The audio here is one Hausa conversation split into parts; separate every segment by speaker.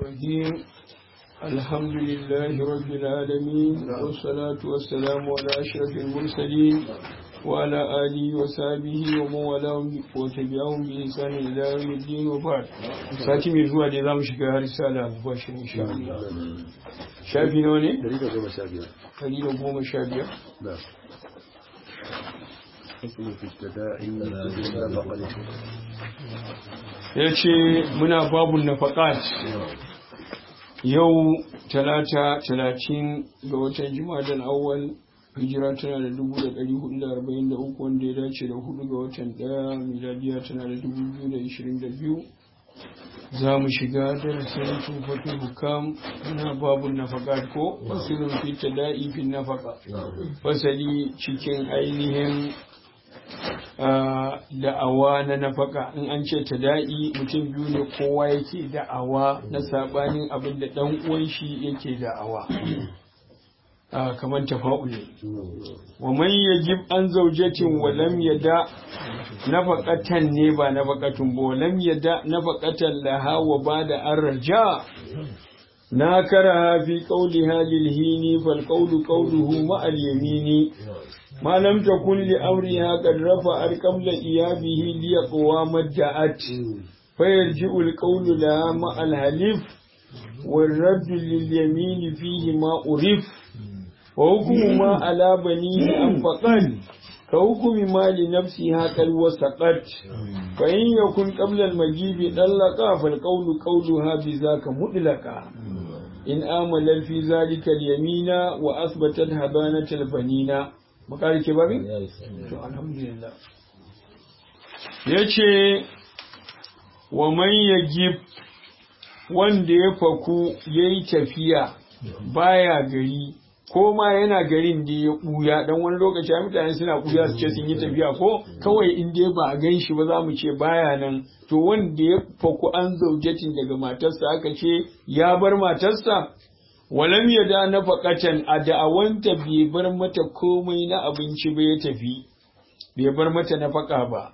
Speaker 1: الرحيم الحمد لله رب العالمين والصلاة والسلام على أشرف المرسلين وعلى آله وصحبه ومن والاه وتبعهم بإحسان إلى يوم الدين وبعد ساتي من زوا دي زامو شيغا رسالة مباشر إن شاء الله شافي نوني
Speaker 2: دليل goma sha biyar
Speaker 1: دليل goma sha biyar
Speaker 2: نعم حكم في التداعي النفقة
Speaker 1: ya ce muna babun nafaƙat yau talata talatin ga watan jima'a awwal hijira tana da dubu da ɗari hudu da arba'in da uku wanda ya dace da hudu ga watan ɗaya miladiya tana da dubu biyu da ishirin da biyu za mu shiga darasin tufafi hukam muna babun nafaƙat ko fasirin fita da'i fin nafaƙa fasali cikin ainihin da'awa na nafaka in an ce ta da'i mutum biyu ne kowa yake da'awa na sabanin abin da dan uwan shi yake da'awa kamar tafa'ul ne wa man yajib an zawjatin wa lam yada nafaqatan ne ba nafaqatun ba wa lam yada nafaqatan laha wa bada arja na kara fi qawliha lil hini fal qawlu qawluhu ma al yamini ما لم تكن لأمرها قد رفعت قبل إيابه ليقوى ما ادعت فيرجع القول لها مع الحلف والرد لليمين فيه ما أرف وحكم ما على بنيه أنفقا كحكم ما لنفسها قد وسقت فإن يكن قبل المجيب طلقا فالقول قولها بذاك مطلقا إن آمل في ذلك اليمين وأثبتت هبانة البنين makari ke babin? to alhamdulillah ya ce wa man yagib wanda ya faku ya yi tafiya baya gari ko ma yana garin da ya ɓuya dan wani lokaci a mutane suna ɓuya su ce sun yi tafiya ko kawai in dai ba a gan shi ba za mu ce baya nan to wanda ya faku an zaujatin daga matarsa aka ce ya bar matarsa walam ya da na faƙatan a da'awanta bai bar mata komai na abinci ba ya tafi bai bar mata na faƙa ba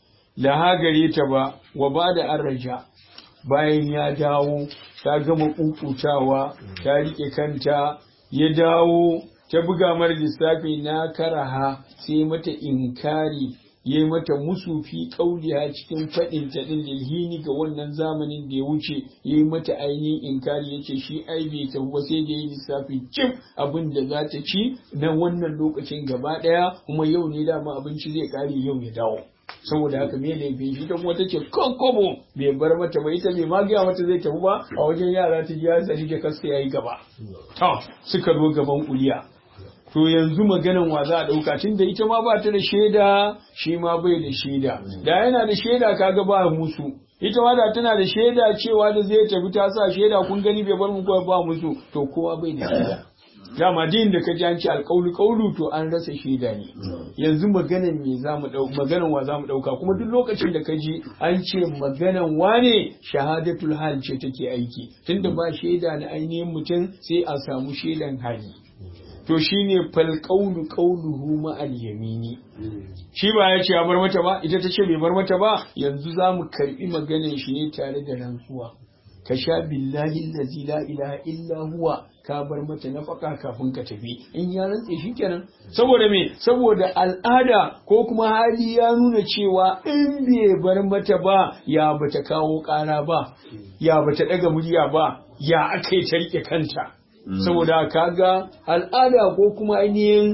Speaker 1: laha gare ta ba wa ba da an raja bayan ya dawo ta gama ƙuƙutawa ta riƙe kanta ya dawo ta buga mara lissafi na karaha sai mata inkari ya mata musu fi kauliya cikin faɗin ta ɗin lilhini ga wannan zamanin da ya wuce ya yi mata ainihin inkari ya ce shi ai bai tafi ba sai da ya lissafi cif abin da za ta ci na wannan lokacin gaba ɗaya kuma yau ne dama abinci zai ƙare yau ya dawo saboda haka me laifin shi ta kuma ta ce kobo bai bar mata ba ita bai ma gaya mata zai tafi ba a wajen yara ta ji ya tsari da kasta ya yi gaba to suka zo gaban kuliya to yanzu maganan wa za a ɗauka tun da ita ma ba ta da shaida shi ma bai da shaida da yana da shaida kaga ba musu ita ma da tana da shaida cewa da zai tafi ta sa shaida kun gani bai bar mu kawai ba musu to kowa bai da shaida dama din da ka ji an ce alƙaulu ƙaulu to an rasa shaida ne yanzu maganan me za mu ɗau maganan wa za mu ɗauka kuma duk lokacin da ka ji an ce maganan wane shahadatul hal ce take aiki tunda ba shaida na ainihin mutum sai a samu shaidan hali to shine fal qawlu qawluhu ma al yamini shi ba ya ce ya bar mata ba ita ta ce bai bar mata ba yanzu za mu karbi maganar shi ne tare da rantsuwa ka sha billahi allazi la ilaha illa huwa ka bar mata nafaka kafin ka tafi in ya rantse shi kenan saboda me saboda al'ada ko kuma hali ya nuna cewa in bai bar mata ba ya bata kawo kara ba ya bata daga murya ba ya aka yi ta rike kanta saboda kaga al'ada ko kuma ainihin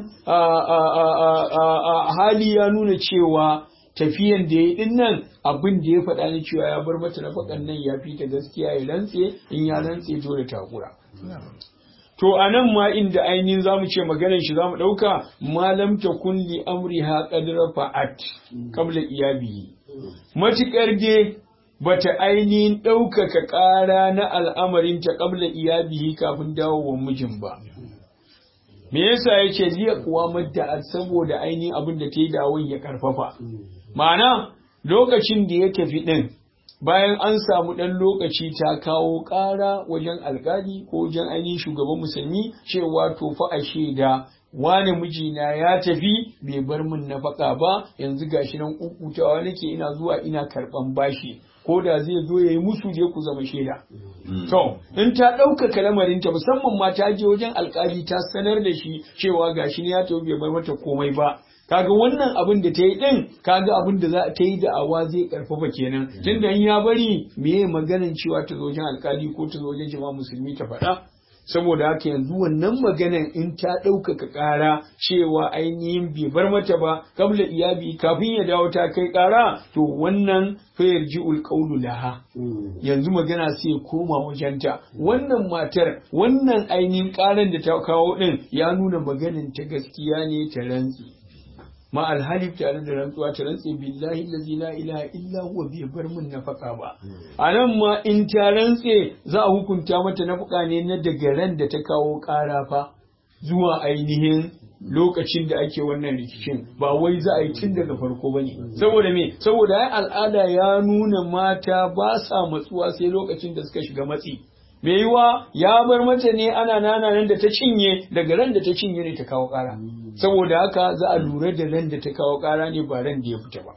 Speaker 1: hali ya nuna cewa tafiyan da ya din nan abin da ya faɗa ni cewa ya bar mata nafakan nan ya fi ta gaskiya ya rantse in ya rantse dole takura to a nan ma inda ainihin za mu ce maganar shi za mu ɗauka malam ta kulli amri ha ƙadira fa'at kabla iyabi matuƙar dai bata ainihin ɗaukaka ƙara na al'amarin ta ƙabla iyabihi kafin dawowar mijin ba. Me yasa yake liya kuwa madda saboda ainihin abin da ta yi dawon ya ƙarfafa. Ma'ana lokacin da ya tafi ɗin bayan an samu ɗan lokaci ta kawo ƙara wajen alƙali ko wajen ainihin shugaban musulmi cewa to fa a shaida wane mijina ya tafi bai bar min nafaka ba yanzu gashi nan kukutawa nake ina zuwa ina karban bashi ko da zai zo ya yi musu je ku zama shaida to in ta ɗaukaka lamarinta musamman ma ta je wajen alkali ta sanar da shi cewa gashi ne ya tafi bai bar mata komai ba kaga wannan abin da ta yi din kaga abin da za ta yi da'awa zai karfafa kenan tunda in ya bari meye maganan cewa ta zo wajen alkali ko ta zo wajen jama'a musulmi ta faɗa saboda haka yanzu wannan maganan in ta ɗaukaka ƙara cewa ainihin bai bar mata ba kabla iyabi kafin ya dawo ta kai ƙara to wannan fayar ji'ul qawlu laha yanzu magana sai ya koma wajenta wannan matar wannan ainihin ƙaran da ta kawo ɗin ya nuna maganin ta gaskiya ne ta rantsi ma alhalif tare da rantsuwa ta rantse billahi allazi la ilaha illa huwa bai bar min nafaka ba a nan ma in ta rantse za a hukunta mata nafaka ne na daga ran da ta kawo ƙara fa zuwa ainihin lokacin da ake wannan rikicin ba wai za a yi tun daga farko bane saboda me saboda ai al'ada ya nuna mata ba sa matsuwa sai lokacin da suka shiga matsi me yiwa ya bar mata ne ana nana nan da ta cinye daga ran da ta cinye ne ta kawo ƙara saboda haka za a lura da ran da ta kawo ƙara ne ba ran da ya fita ba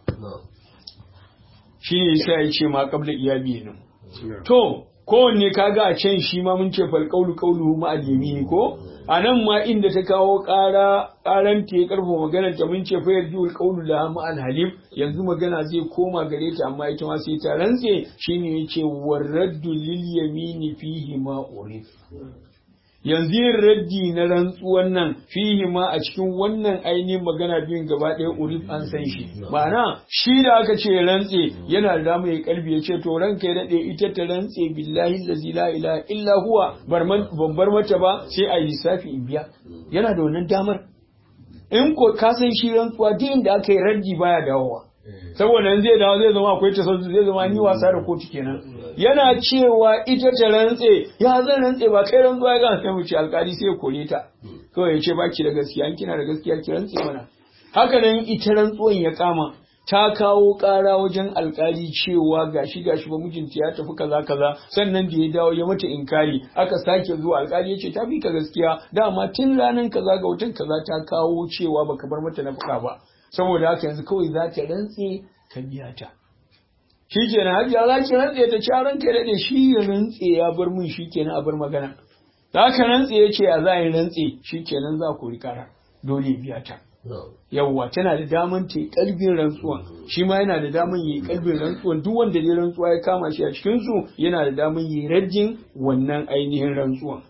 Speaker 1: shi ne yasa ya ce ma kabla iyabi nan to kowanne kaga a can shi ma mun ce fal qawlu qawluhu ma al yamini ko a nan ma inda ta kawo ƙara ƙaran ta ya karfa maganar ta mun ce fa yarjiul qawlu la ma al halif yanzu magana zai koma gare ta amma ita ma sai ta rantse shine yace waraddu lil yamini fihi ma urif yanzu yin raddi na rantsuwan nan fihi ma a cikin wannan ainihin magana biyun gaba ɗaya urif an san shi ma'ana shi da aka ce rantse yana da damar ya kalbi ya ce to ranka ya daɗe ita ta rantse billahi lazi la ilaha illa huwa ban bar mata ba sai a yi lissafi in biya yana da wannan damar in ko ka san shi rantsuwa duk inda aka yi raddi baya dawowa saboda in zai dawo zai zama akwai tasarrufi zai zama ni wasa da kotu kenan yana cewa ita ta rantse ya zan rantse ba kai rantsuwa ya gana sai mu ce alkali sai ya kore ta kawai ya ce baki da gaskiya in kina da gaskiya ki rantse mana haka nan ita rantsuwan ya kama ta kawo ƙara wajen alkali cewa gashi gashi ba mijinta ya tafi kaza kaza sannan da ya dawo ya mata inkari aka sake zuwa alkali ya ce ta fi ka gaskiya dama tun ranar kaza ga watan kaza ta kawo cewa baka bar mata nafaka ba saboda haka yanzu kawai za ta rantse ka biya ta shi kenan hajiya za ki rantse ta ci ranka ya daɗe shi ya rantse ya bar min shi kenan a bar magana da haka rantse ya ce a za a yi rantse shi kenan za ku rikara dole biya ta yawwa tana da daman ta yi kalbin rantsuwan shi ma yana da daman yi kalbin rantsuwan duk wanda ne rantsuwa ya kama shi a cikin su yana da daman yi rajin wannan ainihin rantsuwan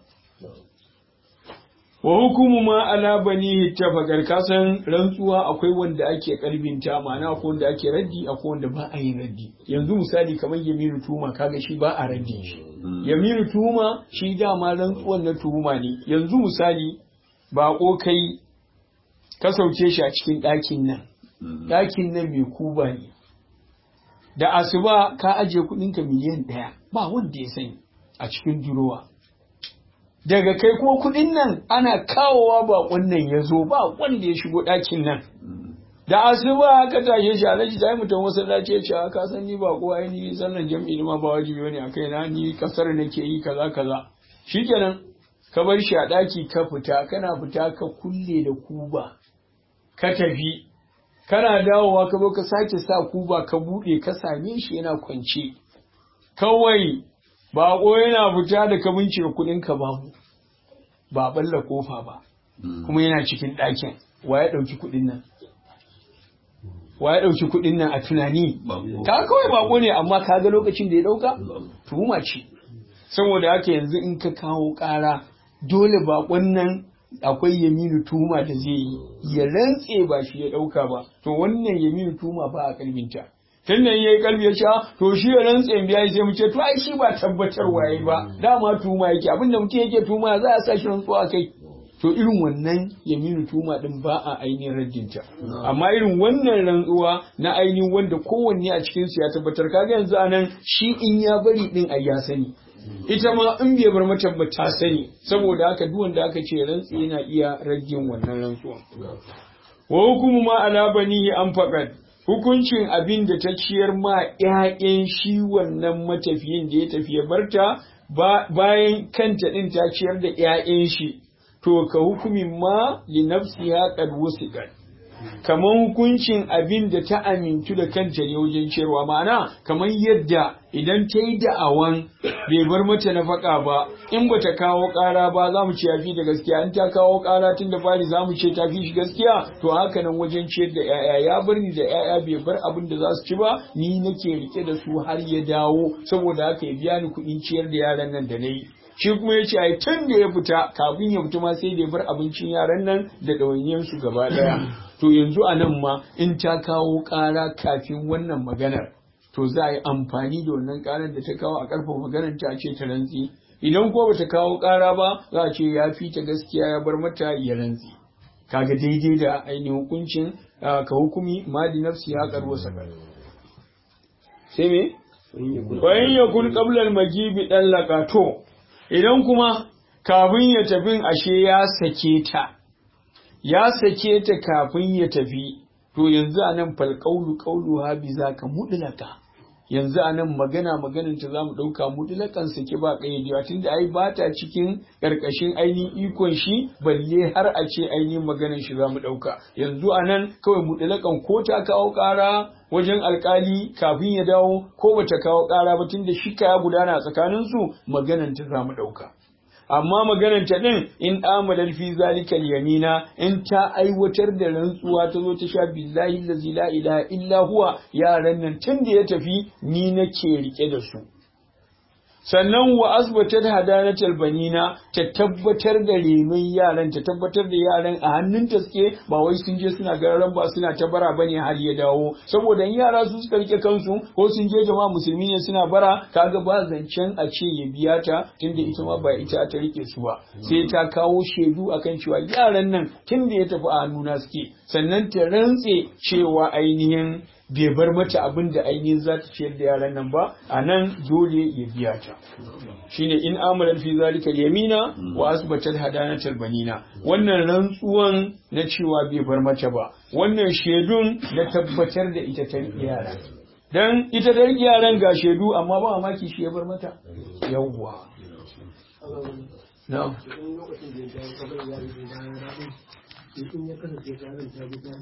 Speaker 1: wa hukumu ma ala bani tafakar kasan rantsuwa akwai wanda ake kalbinta ma'ana akwai wanda ake raddi akwai wanda ba a yin raddi yanzu misali kamar yaminu tuma kaga shi ba a raddi shi yaminu tuma shi dama rantsuwan na tuhuma ne yanzu misali bako kai ka sauke shi a cikin ɗakin nan ɗakin nan mai kuba ne da asuba ka ajiye kuɗinka miliyan ɗaya ba wanda ya sani a cikin durowa daga kai kuma kuɗin nan ana kawowa baƙon nan ya zo ba wanda ya shigo ɗakin nan da asuba aka tashe shi alhaji ta yi mutum masallaci ya ce a ka san ni ba kowa ni sannan jam'i ma ba wajibi bane a kai na ni kasar nake yi kaza kaza shikenan ka bar shi a ɗaki ka fita kana fita ka kulle da kuba ka tafi kana dawowa ka zo ka sake sa kuba ka buɗe ka same shi yana kwance kawai baƙo yana fita da ka bincika kuɗin ka babu ba balla kofa ba kuma yana cikin ɗakin wa ya ɗauki kuɗin nan wa ya ɗauki kuɗin nan a tunani ka kawai baƙo ne amma ka ga lokacin da ya ɗauka tuhuma ce saboda haka yanzu in ka kawo ƙara dole baƙon nan akwai yaminu tuma da zai yi ya rantse ba shi ya ɗauka ba to wannan yaminu tuma ba a kalbinta tun da yayi kalbi ya sha to shi ya rantse in biya sai mu ce to ai shi ba tabbatar waye ba dama tuma yake abinda mutum yake tuma za a sa shi rantsuwa kai to irin wannan yaminu tuma din ba a ainihin raddinta amma irin wannan rantsuwa na ainihin wanda kowanne a cikin su ya tabbatar kaga yanzu anan shi in ya bari din ai ya sani ita ma in bai bar mata ba ta sani saboda haka duk wanda aka ce rantsi yana iya ragin wannan rantsuwan wa hukumu ma ala banihi an faqad hukuncin abin da ta ciyar ma ƴaƴan shi wannan matafiyin da ya tafi ya barta bayan kanta din ta ciyar da ƴaƴan shi to ka hukumin ma li nafsiha qad wusiqat kamar hukuncin abin da ta amintu da kanta ne wajen ciyarwa ma'ana kamar yadda idan ta yi da'awan bai bar mata nafaka ba in ba ta kawo ƙara ba za mu ce ya fi da gaskiya in ta kawo ƙara tun da fari za mu ce ta fi shi gaskiya to haka nan wajen ciyar da 'ya'ya ya bar ni da 'ya'ya bai bar abin da za su ci ba ni nake rike da su har ya dawo saboda haka ya biya ni kuɗin ciyar da yaran nan da na yi shi kuma ya ce ai tun da ya fita kafin ya fita ma sai da ya bar abincin yaran nan da ɗawainiyarsu gaba ɗaya to yanzu a nan ma in ta kawo ƙara kafin wannan maganar to za a yi amfani da wannan ƙarar da ta kawo a ƙarfafa maganar ta ce ta rantsi idan ko bata kawo ƙara ba za a ce ya fi ta gaskiya ya bar mata ya rantsi kaga daidai da ainihin hukuncin ka hukumi madi nafsi ya karbo sakar sai me bayan ya kun qabla magibi dan lakato idan kuma kafin ya tafi ashe ya sake ta ya sake ta kafin ya tafi to yanzu anan fal qawlu qawlu ha bi zaka mudlaka yanzu a nan magana maganin ta za mu ɗauka mutulakan sake ba ƙayyadewa tunda ai ba ta cikin ƙarƙashin ainihin ikon shi balle har a ce ainihin maganin shi za mu ɗauka yanzu a nan kawai mutulakan ko ta kawo ƙara wajen alƙali kafin ya dawo ko bata kawo ƙara ba tunda shi ya gudana a tsakaninsu maganan ta za mu ɗauka. amma maganar ta din in amalar fi zalikal yamina in ta aiwatar da rantsuwa ta zo ta sha billahi allazi la ilaha illa huwa yaran nan tun da ya tafi ni nake rike da su sannan wa asbatar hadanatal banina ta tabbatar da renon yaran ta tabbatar da yaran a hannun ta suke ba wai sun je suna gararan ba suna ta bara bane har ya dawo saboda in yara su suka rike kansu ko sun je jama'a musulmi ne suna bara kaga ba zancen a ce ya biya ta tunda ita ma ba ita ta rike su ba sai ta kawo shaidu akan cewa yaran nan tunda ya tafi a hannuna suke sannan ta rantse cewa ainihin bai bar mata abin da ainihin za ta ciyar da yaran nan ba a nan dole ya biya ta shine in amalan fi zalika yamina wa asbatat hadanatal banina wannan rantsuwan na cewa bai bar mata ba wannan shaidun na tabbatar da ita ta yara dan ita ta yaran ga shaidu amma ba mamaki shi ya bar mata yawwa na'am